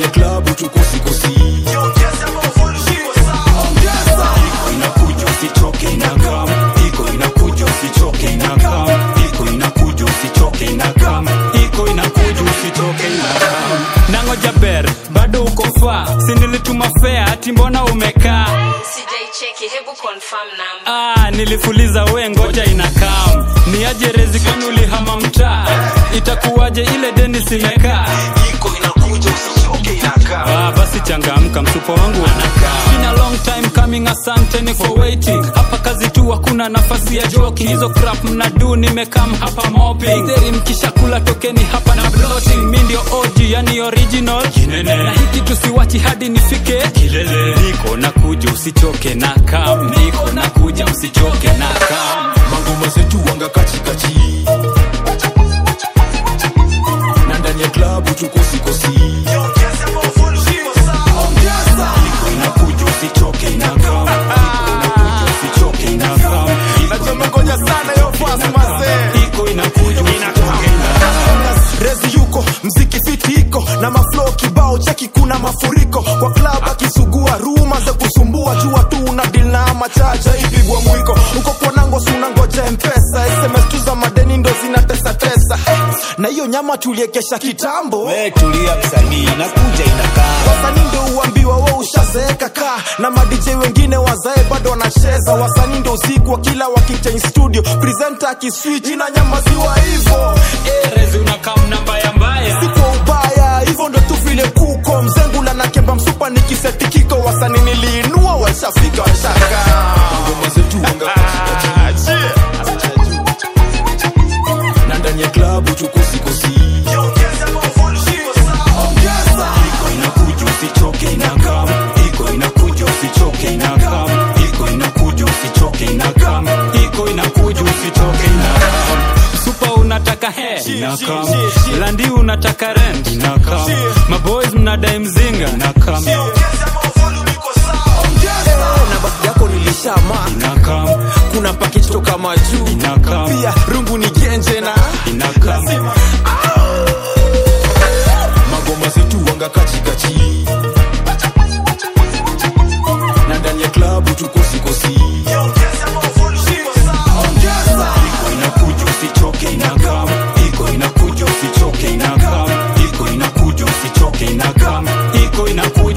klabu tukosikosi iko inakuja usichoke inakam iko inakuja usichoke inakam iko inakuja usichoke inakam iko inakuja usichoke inakam nangoja ber bado uko faa sinilituma fea ati mbona umekaa sijaicheki hebu confirm number ah, nilifuliza we ngoja inakam ni aje rezi kwani ulihama mtaa itakuwaje ile deni simekaa iko inakuja usichoke inakam Ah, basi changamka msupo wangu anakaa Been a long time coming asanteni for waiting hapa kazi tu hakuna nafasi ya joki hizo crap mnadu nimekam hapa mopping Deri mkishakula tokeni hapa na bloating mi ndio OG yani original Kinene. na hiki tusiwachi hadi nifike kilele niko nakuja usichoke na kam niko nakuja usichoke na kam mangoma zetu wanga kachikachi na ndani ya klabu tukosikosi iko inakuja usichoke inakam iko inakuja usichoke inakam nachomengoja sana yo fast mazee iko inakuja usichoke inakam rezi yuko mziki fiti iko na maflo kibao cheki kuna mafuriko kwa klab akisugua ruma za kusumbua jua tu una dil na machaja ipigwa mwiko uko kwanango suna ngoja mpesa sms tu za madeni ndo zinatesatesa eh, na hiyo nyama tuliekesha kitambo we tulia msanii nakuja inakaa wasanii ndo uambiwa we ushazeeka kaa na madj wengine wazae bado wanacheza wasanii ndo usiku wa kila wakichange studio presenta akiswitch na nyamaziwa hivo eh, rezi unakam na mbaya mbaya si kwa ubaya hivyo ndo tu vile kuko mzengula na kemba msupa nikisetikiko wasani niliinua washafika washaka ngoma zetu wanga kachikachi na ndani ya klabu tukosikosi iko inakuja usichoke inakam iko inakuja usichoke inakam iko inakuja usichoke inakam iko inakuja usichoke inakam supa unataka he Inakam. landi unataka rent Inakam. maboys mnadai mzinga inakam na basi yako nilishama inakam kuna package toka majuu Inakam. pia rungu ni genje na inakam magoma zetu wanga kachikachi na ndani ya klabu tukosikosi iko inakuja usichoke inakam iko inakuja usichoke inakam iko inakuja usichoke inakam iko inakuja